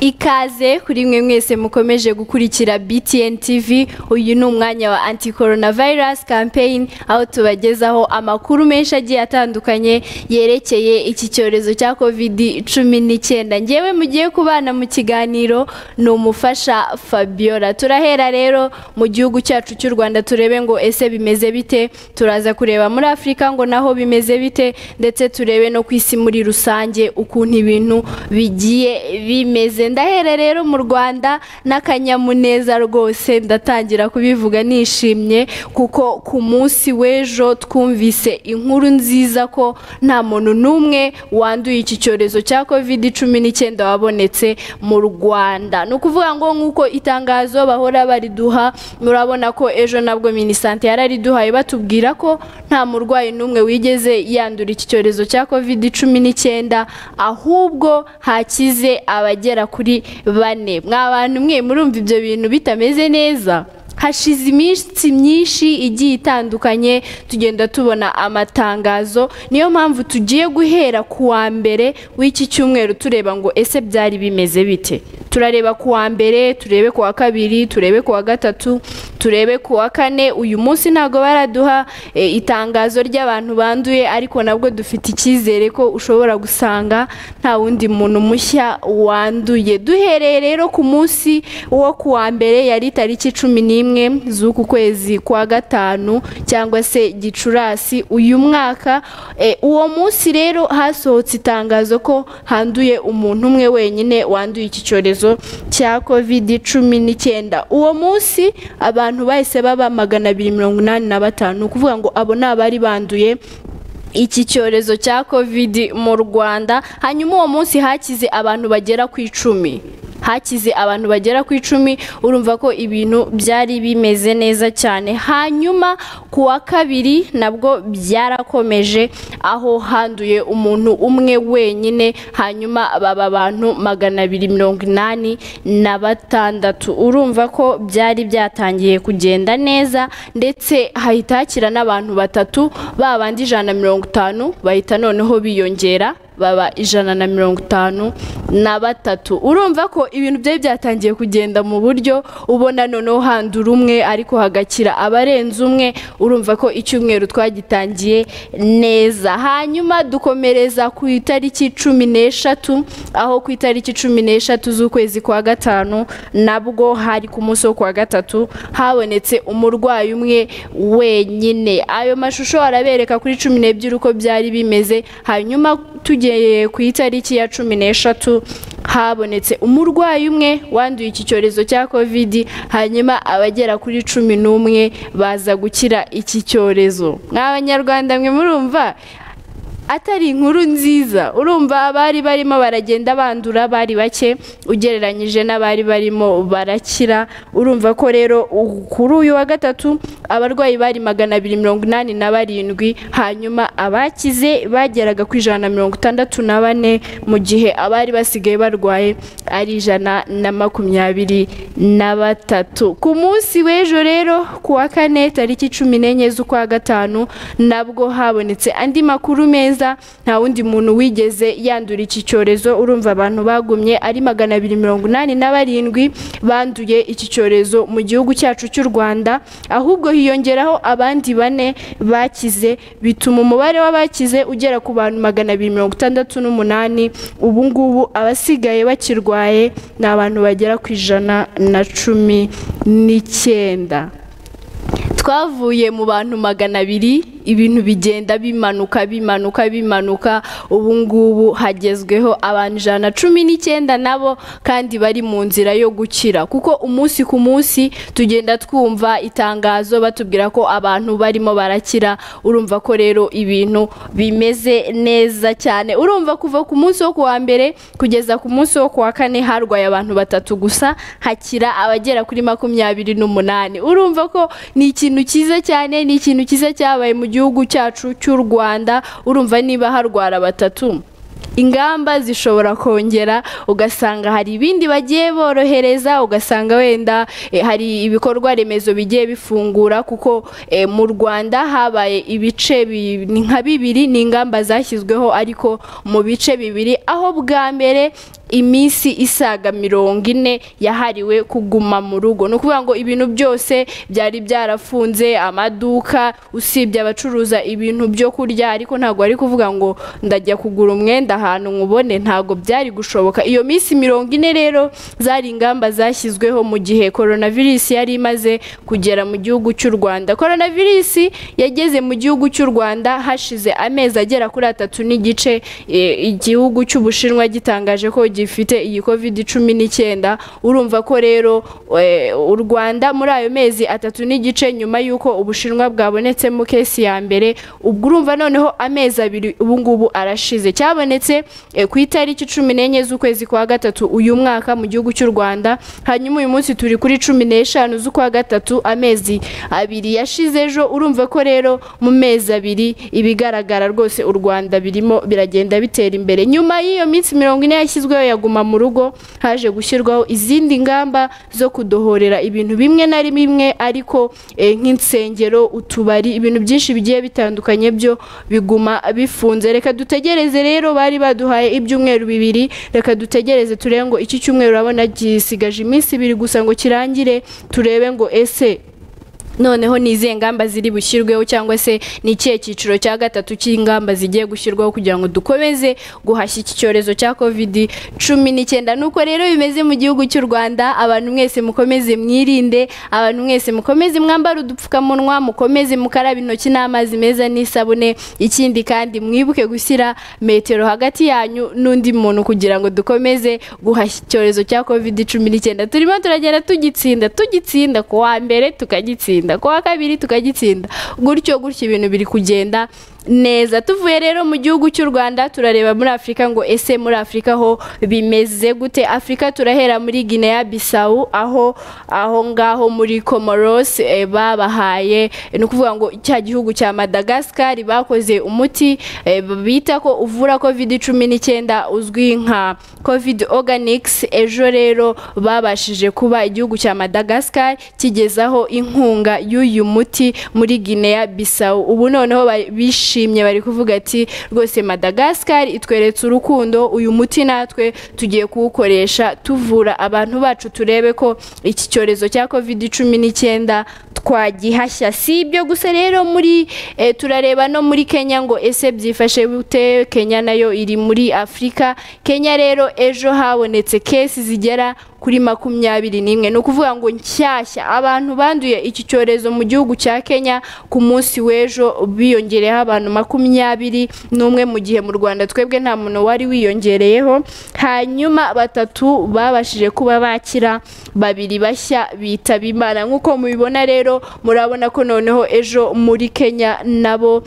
ikaze kuri mwe mwese mukomeje gukurikira BTN TV uyu ni umwanya wa anti coronavirus campaign aho tubagezaho amakuru menshi agiye atandukanye yerekeye iki cyorezo cya covid cumi n'icyenda ngewe mugiye kubana mu kiganiro ni umufasha Fabiola turahera rero mu gihugu cyacu cy'u Rwanda turebe ngo ese bimeze bite turaza kureba muri Afurika ngo naho bimeze bite ndetse turebe no ku isi muri rusange ukuntu ibintu bigiye bimeze ndahera rero mu Rwanda n'akanyamuneza rwose ndatangira kubivuga nishimye kuko ku munsi w'ejo twumvise inkuru nziza ko nta muntu n'umwe wanduye iki cyorezo cya covid cumi n'icyenda wabonetse mu Rwanda ni ukuvuga ngo nk'uko itangazo bahora bariduha murabona ko ejo nabwo minisante yarariduhaye batubwira ko nta murwayi n'umwe wigeze yandura iki cyorezo cya covid cumi n'icyenda ahubwo hakize abagera kuri bane mwa bantu mwe murumva ibyo bintu bitameze neza hashize iminsi myinshi igiye itandukanye tugenda tubona amatangazo niyo mpamvu tugiye guhera ku wa mbere w'iki cyumweru tureba ngo ese byari bimeze bite turareba ku wa mbere turebe ku wa kabiri turebe ku wa gatatu turebe ku wa kane uyu munsi ntabwo baraduha itangazo ry'abantu banduye ariko nabwo dufite icyizere ko ushobora gusanga nta wundi muntu mushya wanduye duhereye rero ku munsi wo ku wa mbere yari itariki cumi n'imwe z'uku kwezi kwa gatanu cyangwa se gicurasi uyu mwaka uwo munsi rero hasohotse itangazo ko handuye umuntu umwe wenyine wanduye iki cyorezo cya covid cumi n'icyenda uwo munsi abantu bahise baba magana abiri mirongo inani na batanu ni ukuvuga ngo abo ni abari banduye iki cyorezo cya covid mu rwanda hanyuma uwo munsi hakize abantu bagera ku icumi hakize abantu bagera ku icumi urumva ko ibintu byari bimeze neza cyane hanyuma ku wa kabiri nabwo byarakomeje aho handuye umuntu umwe wenyine hanyuma baba abantu magana abiri mirongo inani na batandatu urumva ko byari byatangiye kugenda neza ndetse hahita hakira n'abantu batatu babandi ijana na mirongo itanu bahita noneho biyongera baba ijana na mirongo itanu na batatu urumva ko ibintu byari byatangiye kugenda mu buryo ubona noneho handura umwe ariko hagakira abarenze umwe urumva ko icyumweru twagitangiye neza hanyuma dukomereza ku itariki cumi n'eshatu aho ku itariki cumi n'eshatu z'ukwezi kwa gatanu nabwo hari ku munsi wo kuwa gatatu habonetse umurwayi umwe wenyine ayo mashusho arabereka kuri cumi n'ebyiri uko byari bimeze hanyuma tugiye ku itariki ya cumi n'eshatu habonetse umurwayi umwe wanduye iki cyorezo cya kovidi hanyuma abagera kuri cumi n'umwe baza gukira iki cyorezo mw'abanyarwanda mwe murumva atari inkuru nziza urumva abari barimo baragenda bandura bari bake ugereranyije n'abari barimo barakira urumva ko rero kuri uyu wa gatatu abarwayi bari magana abiri mirongo inani na barindwi hanyuma abakize bageraga ku ijana na mirongo itandatu na bane mu gihe abari basigaye barwaye ari ijana na makumyabiri na batatu ku munsi w'ejo rero ku wa kane tariki cumi n'enye z'ukwa gatanu nabwo habonetse andi makuru meza nta wundi muntu wigeze yandura iki cyorezo urumva abantu bagumye ari magana abiri mirongo inani na barindwi banduye iki cyorezo mu gihugu cyacu cy'u rwanda ahubwo hiyongeraho abandi bane bakize bituma umubare w'abakize ugera ku bantu magana abiri mirongo itandatu n'umunani ubu ngubu abasigaye bakirwaye ni abantu bagera ku ijana na cumi n'icyenda twavuye mu bantu magana abiri ibintu bigenda bimanuka bimanuka bimanuka ubu ngubu hagezweho abantu ijana na cumi n'icyenda nabo kandi bari mu nzira yo gukira kuko umunsi ku munsi tugenda twumva itangazo batubwira ko abantu barimo barakira urumva ko rero ibintu bimeze neza cyane urumva kuva ku munsi wo kuwa mbere kugeza ku munsi wo kuwa kane harwaye abantu batatu gusa hakira abagera kuri makumyabiri n'umunani urumva ko ni ikintu cyiza cyane ni ikintu cyiza cyabaye mu gihugu cyacu cy'u rwanda urumva niba harwara batatu ingamba zishobora kongera ugasanga hari ibindi bagiye borohereza ugasanga wenda hari ibikorwa remezo bigiye bifungura kuko mu rwanda habaye ibice nka bibiri ni ingamba zashyizweho ariko mu bice bibiri aho bwa mbere iminsi isaga mirongo ine yahariwe kuguma mu rugo ni ukuvuga ngo ibintu byose byari byarafunze amaduka usibye abacuruza ibintu byo kurya ariko ntabwo bari kuvuga ngo ndajya kugura umwenda ahantu nkubone ntabwo byari gushoboka iyo minsi mirongo ine rero zari ingamba zashyizweho mu gihe coronavirus yari imaze kugera mu gihugu cy'u Rwanda coronavirus yageze mu gihugu cy'u Rwanda hashize amezi agera kuri atatu n'igice e, igihugu cy'Ubushinwa gitangaje ko gifite iyi covid cumi n'icyenda urumva ko rero e, u Rwanda muri ayo mezi atatu n'igice nyuma y'uko Ubushinwa bwabonetsemo kesi ya mbere ubwo urumva noneho amezi abiri ubu ngubu arashize cyabonetse e, ku itariki cumi n'enye z'ukwezi kwa gatatu uyu mwaka mu gihugu cy'u Rwanda hanyuma uyu munsi turi kuri cumi n'eshanu z'ukwa gatatu amezi abiri yashize ejo urumva ko rero mu mezi abiri ibigaragara rwose u Rwanda birimo biragenda bitera imbere nyuma y'iyo minsi mirongo ine yashyizweho yaguma mu rugo haje gushyirwaho izindi ngamba zo kudohorera ibintu bimwe na bimwe ariko eh, nk'insengero utubari ibintu byinshi bigiye bitandukanye byo biguma bifunze reka dutegereze rero bari baduhaye ibyumweru bibiri reka dutegereze turebe ngo iki cyumweru urabona gisigaje iminsi ibiri gusa ngo kirangire turebe ngo ese noneho ni izihe ngamba ziri bushyirweho cyangwa se ni ikihe cyiciro cya gatatu cy'ingamba zigiye gushyirwaho kugira ngo dukomeze guhashya iki cyorezo cya covid cumi n'icyenda nuko rero bimeze mu gihugu cy'u rwanda abantu mwese mukomeze mwirinde abantu mwese mukomeze mwambare udupfukamunwa mukomeze mukarabe intoki n'amazi meza n'isabune ikindi kandi mwibuke gushyira metero hagati yanyu n'undi muntu kugira ngo dukomeze guhashya icyorezo cya covid cumi n'icyenda turimo turagenda tugitsinda tugitsinda ku wa mbere tukagitsinda ku wa kabiri tukagitsinda gutyo gutyo ibintu biri kugenda neza tuvuye rero mu gihugu cy'u rwanda turareba muri afurika ngo ese muri afurika ho bimeze gute afurika turahera muri guinea bisawu aho aho ngaho muri comoros eh, babahaye ni ukuvuga ngo cya gihugu cya madagascar bakoze umuti eh, bita ko uvura covid cumi n'icyenda uzwi nka covid organics ejo rero babashije kuba igihugu cya madagascar kigezaho inkunga y'uyu muti muri guinea bisawu ubu noneho bishimiye bishimye bari kuvuga ati rwose madagascar itweretse urukundo uyu muti natwe tugiye kuwukoresha tuvura abantu bacu turebe ko iki cyorezo cya covid cumi n'icyenda twagihashya si ibyo gusa rero muri eh, turareba no muri kenya ngo ese byifashe bute kenya nayo iri muri afurika kenya rero ejo habonetse kesi zigera kuri makumyabiri n'imwe ni ukuvuga ngo nshyashya abantu banduye iki cyorezo mu gihugu cya kenya ku munsi w'ejo biyongereyeho abantu makumyabiri n'umwe mu gihe mu rwanda twebwe nta muntu wari wiyongereyeho hanyuma batatu babashije kuba bakira babiri bashya bitaba imana nk'uko mubibona rero murabona ko noneho ejo muri kenya nabo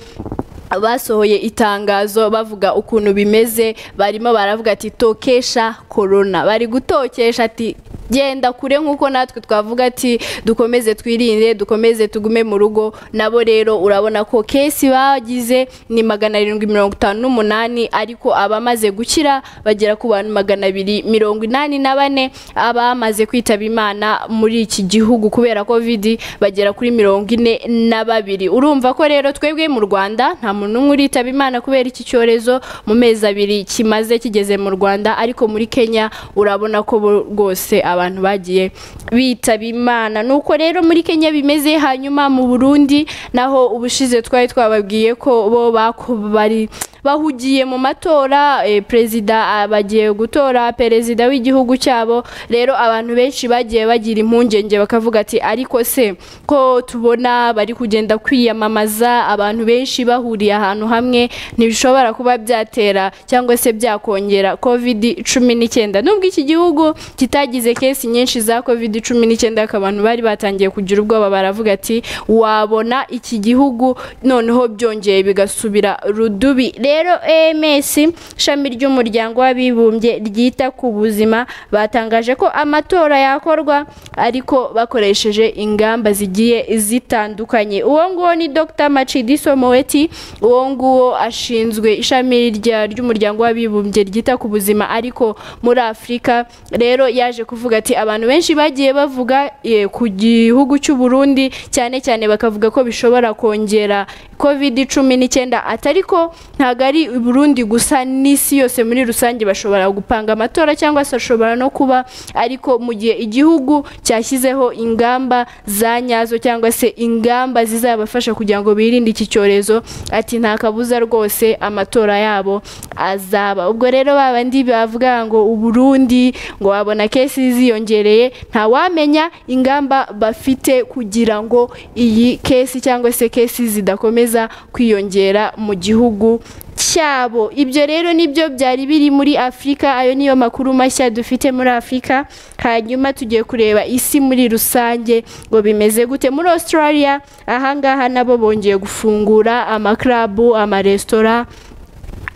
basohoye itangazo bavuga ukuntu bimeze barimo baravuga ati tokesha korona bari gutokesha ati genda kure nk'uko natwe twavuga ati dukomeze twirinde dukomeze tugume mu rugo nabo rero urabona ko kesi bagize ni magana arindwi mirongo itanu n'umunani ariko abamaze gukira bagera ku bantu magana abiri mirongo inani na bane abamaze kwitaba imana muri iki gihugu kubera kovidi bagera kuri mirongo ine na babiri urumva ko rero twebwe mu rwanda nta muntu umwe uritaba imana kubera iki cyorezo mu mezi abiri kimaze kigeze mu rwanda ariko muri kenya urabona ko rwose abantu bagiye bitaba imana nuko rero muri kenya bimeze hanyuma mu burundi naho ubushize twari twababwiye ko bo bari bahugiye mu matora eh, perezida bagiye gutora perezida w'igihugu cyabo rero abantu benshi bagiye bagira impungenge bakavuga ati ariko se ko tubona bari kugenda kwiyamamaza abantu benshi bahuriye ahantu hamwe ntibishobora kuba byatera cyangwa se byakongera covid cumi n'icyenda nubwo iki gihugu kitagize kesi nyinshi za covid cumi n'icyenda ariko abantu bari batangiye kugira ubwoba baravuga ati wabona iki gihugu noneho byongeye bigasubira rudubi rero ems ishami ry'umuryango w'abibumbye ryita ku buzima batangaje ko amatora yakorwa ariko bakoresheje ingamba zigiye zitandukanye uwo nguwo ni dr macidi somoweti uwo nguwo ashinzwe ishami ry'umuryango w'abibumbye ryita ku buzima ariko muri afurika rero yaje kuvuga ati abantu benshi bagiye bavuga ku gihugu cy'u Burundi cyane cyane bakavuga ko bishobora kongera covid cumi n'icyenda atari ko ntago ari i burundi gusa n'isi yose muri rusange bashobora gupanga amatora cyangwa se bashobora no kuba ariko mu gihe igihugu cyashyizeho ingamba za nyazo cyangwa se ingamba zizabafasha kugira ngo birinde iki cyorezo ati nta kabuza rwose amatora yabo azaba ubwo rero babandi bavuga ngo uburundi ngo wabona kesi ziyongereye ntawamenya ingamba bafite kugira ngo iyi kesi cyangwa se kesi zidakomeza kwiyongera mu gihugu cyabo ibyo rero nibyo byari biri muri afurika ayo niyo makuru mashya dufite muri afurika hanyuma tugiye kureba isi muri rusange ngo bimeze gute muri australia ahangaha nabo bongeye gufungura amakarabu amaresitora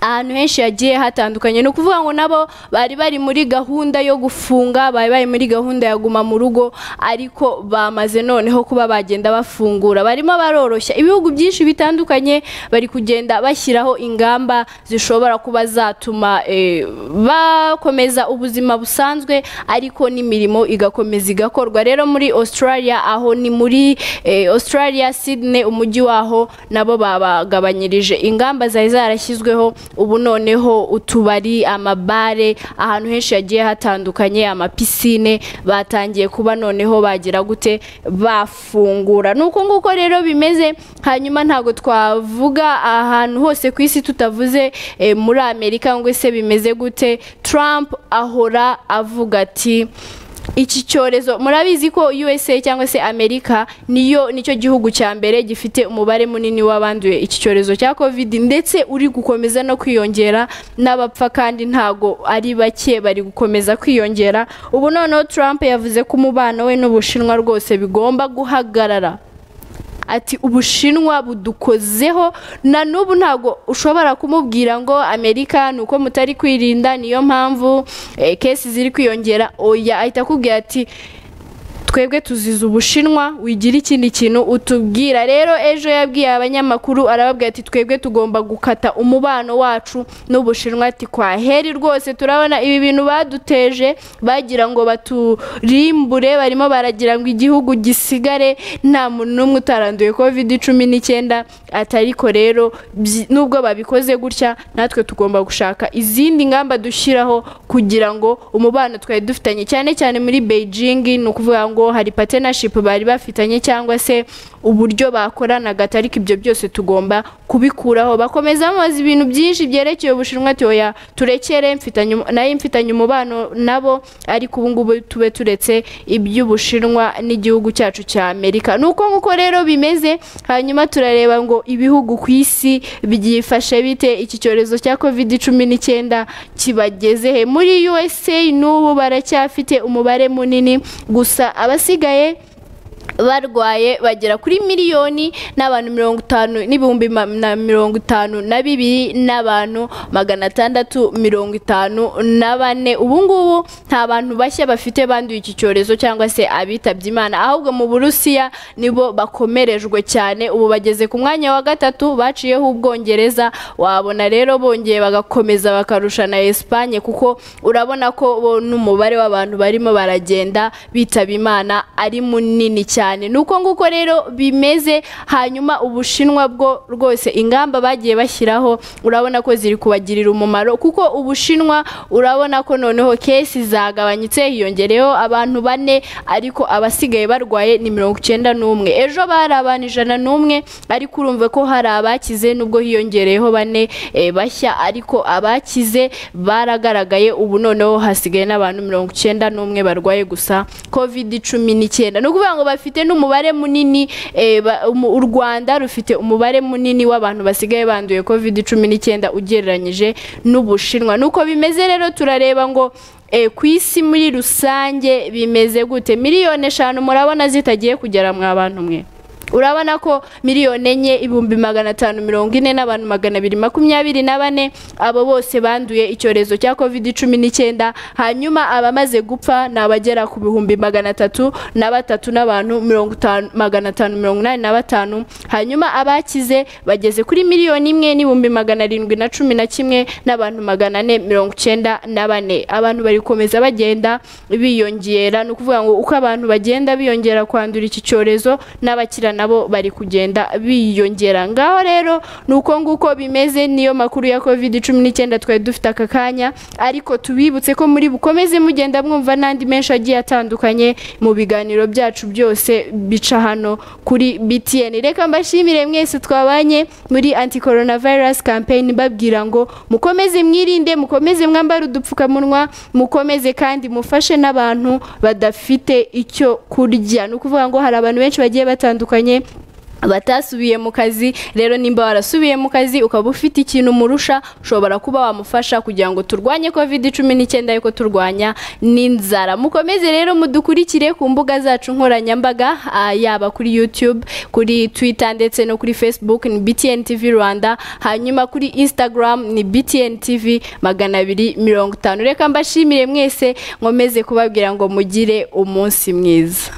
ahantu henshi hagiye hatandukanye ni ukuvuga ngo nabo bari bari muri gahunda yo gufunga bari bari muri gahunda ya guma mu rugo ariko bamaze noneho kuba bagenda bafungura barimo baroroshya ibihugu byinshi bitandukanye bari kugenda bashyiraho ingamba zishobora kuba zatuma eh, bakomeza ubuzima busanzwe ariko n'imirimo igakomeza igakorwa rero muri australia aho ni muri eh, australia sydney umujyi waho nabo babagabanyirije ingamba zari zarashyizweho ubu noneho utubari amabare ahantu henshi hagiye hatandukanye amapisine batangiye kuba noneho bagira gute bafungura ni uko nguko rero bimeze hanyuma ntabwo twavuga ahantu hose ku isi tutavuze eh, muri amerika ngo se bimeze gute trump ahora avuga ati iki cyorezo murabizi ko USA cyangwa se Amerika niyo nicyo gihugu cya mbere gifite umubare munini w'abanduye iki cyorezo cya COVID ndetse uri gukomeza no kwiyongera n'abapfa kandi ntago ari bake bari gukomeza kwiyongera ubu noneho Trump yavuze ko umubano we n'Ubushinwa rwose bigomba guhagarara ati ubushinwa budukozeho na n'ubu ntabwo ushobora kumubwira ngo amerika ni uko mutari kwirinda niyo mpamvu kesi ziri kwiyongera oya ahita akubwira ati twebwe tuzize ubushinwa wigira ikindi kintu utubwira rero ejo yabwiye abanyamakuru arababwira ati twebwe tugomba gukata umubano wacu n'ubushinwa ati kwaheri rwose turabona ibi bintu baduteje bagira ngo baturimbure barimo baragira ngo igihugu gisigare nta muntu n'umwe utaranduye covid cumi n'icyenda atariko rero byi- nubwo babikoze gutya natwe tugomba gushaka izindi ngamba dushyiraho kugira ngo umubano twari dufitanye cyane cyane muri beijing ni ukuvuga ngo hari partnership bari bafitanye cyangwa se uburyo bakoranaga ariko ibyo byose tugomba kubikuraho bakomeza bamubaza ibintu byinshi byerekeye ubushinwa ati oya turekere mfitanye um- nayo mfitanye umubano nabo ariko ubu ngubu tube turetse iby'ubushinwa n'igihugu cyacu cya amerika ni uko nguko rero bimeze hanyuma turareba ngo ibihugu ku isi byifashe bite iki cyorezo cya covid cumi n'icyenda kibageze he muri usa n'ubu baracyafite umubare munini gusa abasigaye barwaye bagera kuri miliyoni n'abantu mirongo itanu n'ibihumbi ma- na mirongo itanu na bibiri n'abantu magana atandatu mirongo itanu na bane ubu ngubu nta bantu bashya bafite banduye iki cyorezo cyangwa se abitabye imana ahubwo mu burusiya nibo bakomerejwe cyane ubu bageze ku mwanya wa gatatu baciyeho ubwongereza wabona rero bongeye bagakomeza bakarusha na esipanye kuko urabona ko bo n'umubare w'abantu barimo baragenda bitaba imana ari munini cyane ni uko nguko rero bimeze hanyuma ubushinwa bwo rwose ingamba bagiye bashyiraho urabona ko ziri kubagirira umumaro kuko ubushinwa urabona ko noneho kesi zagabanyutse hiyongereyeho abantu bane ariko abasigaye barwaye ni mirongo icyenda n'umwe ejo bari abantu ijana n'umwe ariko urumva ko hari abakize nubwo hiyongereyeho bane eh, bashya ariko abakize baragaragaye ubu noneho hasigaye n'abantu mirongo icyenda n'umwe barwaye gusa covid cumi n'icyenda ni ukuvuga ngo bafite n'umubare munini eh, ba- umu- u rwanda rufite umubare munini w'abantu basigaye banduye covid cumi n'icyenda ugereranyije n'ubushinwa nuko bimeze rero turareba ngo eh, ku isi muri rusange bimeze gute miliyoni eshanu murabona zitagiye kugera mwa bantu mwe urabona ko miliyoni enye ibihumbi magana atanu mirongo ine n'abantu magana abiri makumyabiri na bane abo bose banduye icyorezo cya covid cumi n'icyenda hanyuma abamaze gupfa ni abagera ku bihumbi magana atatu na batatu n'abantu mirongo itanu magana atanu mirongo inani na batanu hanyuma abakize bageze kuri miliyoni imwe n'ibihumbi magana arindwi na cumi na kimwe n'abantu magana ane mirongo icyenda na bane abantu bari gukomeza bagenda biyongera ni ukuvuga ngo uko abantu bagenda biyongera kwandura iki cyorezo n'abakirana nabo bari kugenda biyongera ngaho rero ni uko nguko bimeze niyo makuru ya covid cumi n'icyenda twari dufite aka kanya ariko tubibutse ko muri bukomeze mugenda mwumva n'andi menshi agiye atandukanye mu biganiro byacu byose bica hano kuri btn reka mbashimire mwese twabanye muri anti coronavirus campaign babwira ngo mukomeze mwirinde mukomeze mwambare udupfukamunwa mukomeze kandi mufashe n'abantu badafite icyo kurya ni ukuvuga ngo hari abantu benshi bagiye batandukanye batasubiye mu kazi rero nimba warasubiye mu kazi ukaba ufite ikintu umurusha ushobora kuba wamufasha kugira ngo turwanye covid cumi n'icyenda ariko turwanya n'inzara mukomeze rero mudukurikire ku mbuga zacu nkoranyambaga ah, yaba kuri youtube kuri twitter ndetse no kuri facebook ni btn tv rwanda hanyuma kuri instagram ni btn tv magana abiri mirongo itanu reka mbashimire mwese nkomeze kubabwira ngo mugire umunsi mwiza